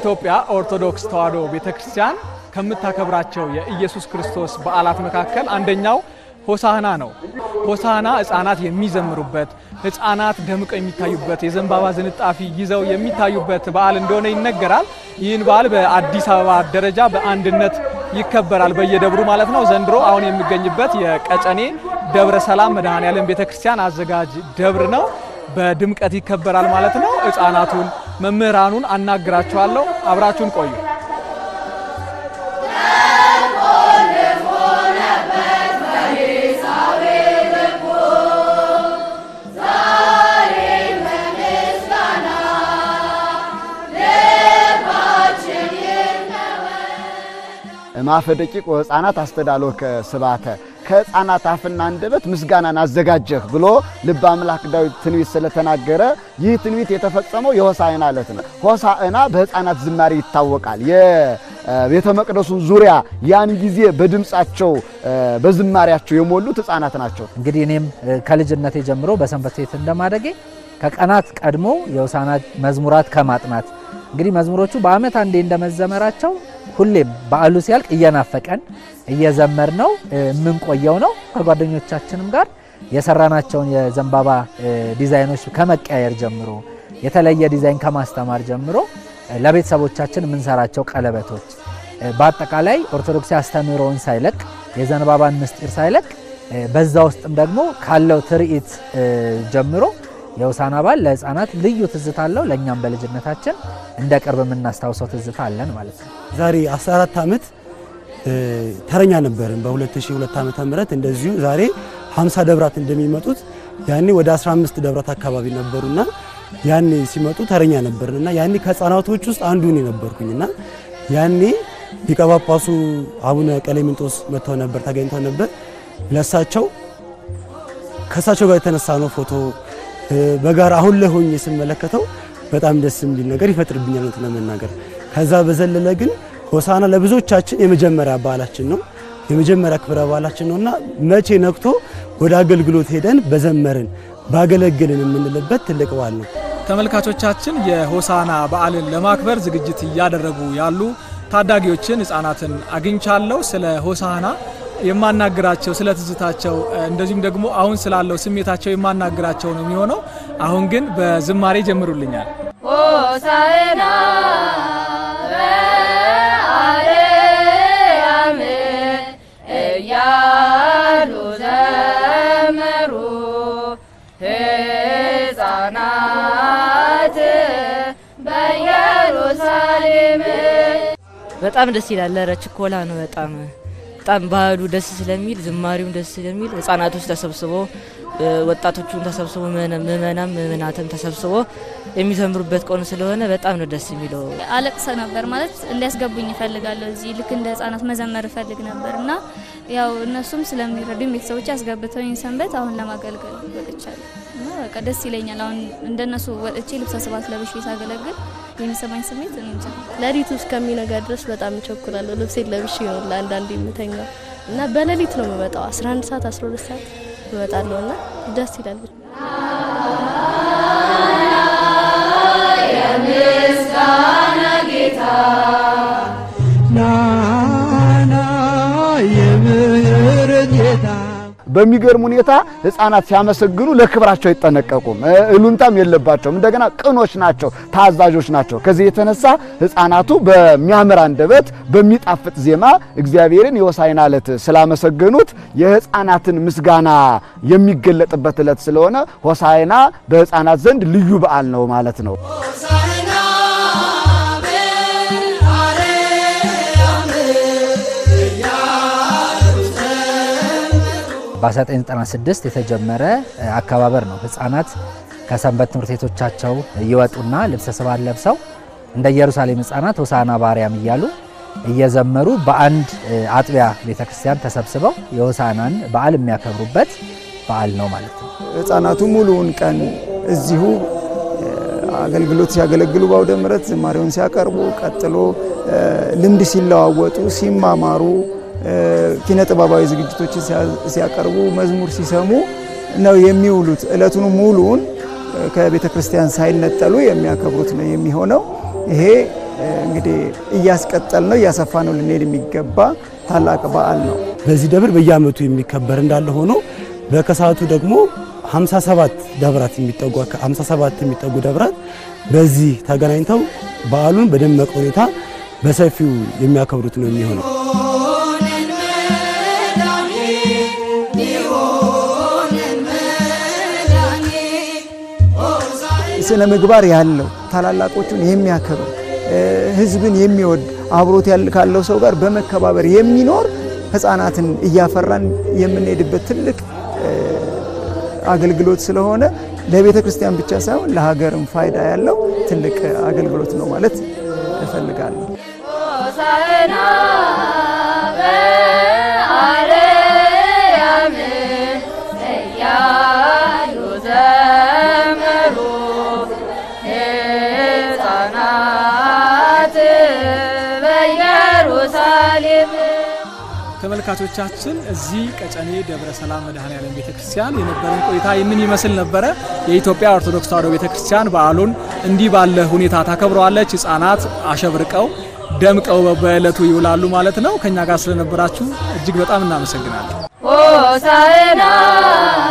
የኢትዮጵያ ኦርቶዶክስ ተዋሕዶ ቤተ ክርስቲያን ከምታከብራቸው የኢየሱስ ክርስቶስ በዓላት መካከል አንደኛው ሆሳህና ነው። ሆሳህና ሕፃናት የሚዘምሩበት፣ ሕፃናት ደምቀው የሚታዩበት፣ የዘንባባ ዝንጣፊ ይዘው የሚታዩበት በዓል እንደሆነ ይነገራል። ይህን በዓል በአዲስ አበባ ደረጃ በአንድነት ይከበራል፣ በየደብሩ ማለት ነው። ዘንድሮ አሁን የሚገኝበት የቀጨኔ ደብረ ሰላም መድኃኔ ዓለም ቤተ ክርስቲያን አዘጋጅ ደብር ነው። በድምቀት ይከበራል ማለት ነው። ሕፃናቱን መምህራኑን አናግራቸዋለሁ። አብራችሁን ቆዩ። ማፈ ደቂቅ ወሕፃናት አስተዳሎከ ስባተ ከሕፃናት አፍና አንደበት ምስጋናን አዘጋጀህ ብሎ ልበ አምላክ ዳዊት ትንቢት ስለተናገረ ይህ ትንቢት የተፈጸመው የሆሳዕና ዕለት ነው። ሆሳዕና በሕፃናት ዝማሬ ይታወቃል። የቤተ መቅደሱን ዙሪያ ያን ጊዜ በድምፃቸው በዝማሬያቸው የሞሉት ሕፃናት ናቸው። እንግዲህ እኔም ከልጅነቴ ጀምሮ በሰንበት ቤት እንደማደጌ ከቀናት ቀድሞ የሆሳዕና መዝሙራት ከማጥናት እንግዲህ መዝሙሮቹ በዓመት አንዴ እንደመዘመራቸው ሁሌም በዓሉ ሲያልቅ እየናፈቀን እየዘመር ነው የምንቆየው ነው። ከጓደኞቻችንም ጋር የሰራናቸውን የዘንባባ ዲዛይኖች ከመቀያየር ጀምሮ የተለየ ዲዛይን ከማስተማር ጀምሮ ለቤተሰቦቻችን የምንሰራቸው ቀለበቶች በአጠቃላይ ኦርቶዶክስ አስተምህሮውን ሳይለቅ የዘንባባን ምስጢር ሳይለቅ በዛ ውስጥም ደግሞ ካለው ትርኢት ጀምሮ የሆሳዕና በዓል ለሕፃናት ልዩ ትዝታ አለው። ለእኛም በልጅነታችን እንደ ቅርብ የምናስታውሰው ትዝታ አለን ማለት ነው። ዛሬ 14 ዓመት ተረኛ ነበርን። በ2002 ዓመተ ምህረት እንደዚሁ ዛሬ 50 ደብራት እንደሚመጡት ያኔ ወደ 15 ደብራት አካባቢ ነበሩና ያኔ ሲመጡ ተረኛ ነበርንና ያኔ ከሕፃናቶች ውስጥ አንዱ እኔ ነበርኩኝና ያኔ ሊቀ ጳጳሱ አቡነ ቀሌምንጦስ መጥተው ነበር ተገኝተው ነበር። ለሳቸው ከእሳቸው ጋር የተነሳ ነው ፎቶ በጋራ አሁን ላይ ሆኜ ስመለከተው በጣም ደስ የሚል ነገር ይፈጥርብኛል እውነት ለመናገር። ከዛ በዘለለ ግን ሆሳዕና ለብዙዎቻችን የመጀመሪያ በዓላችን ነው፣ የመጀመሪያ ክብረ በዓላችን ነውና መቼ ነቅቶ ወደ አገልግሎት ሄደን በዘመርን ባገለግልን የምንልበት ትልቅ በዓል ነው። ተመልካቾቻችን የሆሳዕና በዓልን ለማክበር ዝግጅት እያደረጉ ያሉ ታዳጊዎችን ሕፃናትን አግኝቻለሁ። ስለ ሆሳዕና የማናግራቸው ስለ ትዝታቸው እንደዚሁም ደግሞ አሁን ስላለው ስሜታቸው የማናግራቸው ነው የሚሆነው። አሁን ግን በዝማሬ ጀምሩልኛል። ሆሳዕና በአርያም እያሉ ዘመሩ ሕፃናት በኢየሩሳሌም። በጣም ደስ ይላል። ኧረ ችኮላ ነው በጣም በጣም ባህሉ ደስ ስለሚል ዝማሬውም ደስ ስለሚል ህጻናቶች ተሰብስቦ ወጣቶቹን ተሰብስቦ ምእመናም ምእመናትም ተሰብስቦ የሚዘምሩበት ቀን ስለሆነ በጣም ነው ደስ የሚለው። አለቅሰ ነበር ማለት እንዲያስገቡኝ እፈልጋለሁ። እዚህ ልክ እንደ ህጻናት መዘመር እፈልግ ነበር እና ያው እነሱም ስለሚረዱኝ ቤተሰቦች አስገብተውኝ ሰንበት አሁን ለማገልገል ወጥቻለሁ እና በቃ ደስ ይለኛል። አሁን እንደነሱ ወጥቼ ልብሰ ስብሐት ለብሼ ሳገለግል የሚሰማኝ ስሜት እኔ እንጃ። ሌሊቱ እስከሚነጋ ድረስ በጣም እቸኩላለሁ። ልብሴን ለብሼ ነው ለአንዳንድ የምተኛው እና በሌሊት ነው የምመጣው 11 ሰዓት 12 ሰዓት እመጣለሁ እና ደስ ይላል። የምስጋና ጌታ ናና የምህረት ጌታ በሚገርም ሁኔታ ሕፃናት ሲያመሰግኑ ለክብራቸው አይጠነቀቁም፣ እሉንታም የለባቸውም። እንደገና ቅኖች ናቸው፣ ታዛዦች ናቸው። ከዚህ የተነሳ ሕፃናቱ በሚያምር አንደበት በሚጣፍጥ ዜማ እግዚአብሔርን የሆሳዕና ዕለት ስላመሰገኑት የሕፃናትን ምስጋና የሚገለጥበት ዕለት ስለሆነ ሆሳዕና በሕፃናት ዘንድ ልዩ በዓል ነው ማለት ነው። ሆሳዕና በአርያም እያሉ በ1996 የተጀመረ አከባበር ነው። ህፃናት ከሰንበት ትምህርት ቤቶቻቸው እየወጡና ልብሰ ስብሐት ለብሰው እንደ ኢየሩሳሌም ህፃናት ሆሳዕና በአርያም እያሉ እየዘመሩ በአንድ አጥቢያ ቤተክርስቲያን ተሰብስበው የሆሳዕናን በዓል የሚያከብሩበት በዓል ነው ማለት ነው። ህፃናቱ ሙሉውን ቀን እዚሁ አገልግሎት ሲያገለግሉ በአውደ ምሕረት ዝማሬውን ሲያቀርቡ ቀጥሎ ልምድ ሲለዋወጡ ሲማማሩ ኪነ ጥበባዊ ዝግጅቶችን ሲያቀርቡ መዝሙር ሲሰሙ ነው የሚውሉት። እለቱን ሙሉውን ከቤተ ክርስቲያን ሳይነጠሉ የሚያከብሩት ነው የሚሆነው። ይሄ እንግዲህ እያስቀጠል ነው እያሰፋ ነው ልንሄድ የሚገባ ታላቅ በዓል ነው። በዚህ ደብር በየዓመቱ የሚከበር እንዳለ ሆኖ በከሰዓቱ ደግሞ 57 ደብራት የሚጠጉ 57 የሚጠጉ ደብራት በዚህ ተገናኝተው በዓሉን በደመቀ ሁኔታ በሰፊው የሚያከብሩት ነው የሚሆነው። ስነ ምግባር ያለው ታላላቆቹን የሚያከብር ሕዝብን የሚወድ አብሮት ካለው ሰው ጋር በመከባበር የሚኖር ሕፃናትን እያፈራን የምንሄድበት ትልቅ አገልግሎት ስለሆነ ለቤተ ክርስቲያን ብቻ ሳይሆን ለሀገርም ፋይዳ ያለው ትልቅ አገልግሎት ነው ማለት እፈልጋለሁ። ሆሳዕና በአርያም እያሉ ዘመሩ ሕፃናት በኢየሩሳሌም ተመልካቾቻችን እዚህ ቀጨኔ ደብረ ሰላም መድኃኔዓለም ቤተክርስቲያን የነበረን ቆይታ ይህንን ይመስል ነበረ። የኢትዮጵያ ኦርቶዶክስ ተዋሕዶ ቤተክርስቲያን በዓሉን እንዲህ ባለ ሁኔታ ታከብረዋለች። ሕፃናት አሸብርቀው ደምቀው በዕለቱ ይውላሉ ማለት ነው። ከኛ ጋር ስለነበራችሁ እጅግ በጣም እናመሰግናለን። ሆሳዕና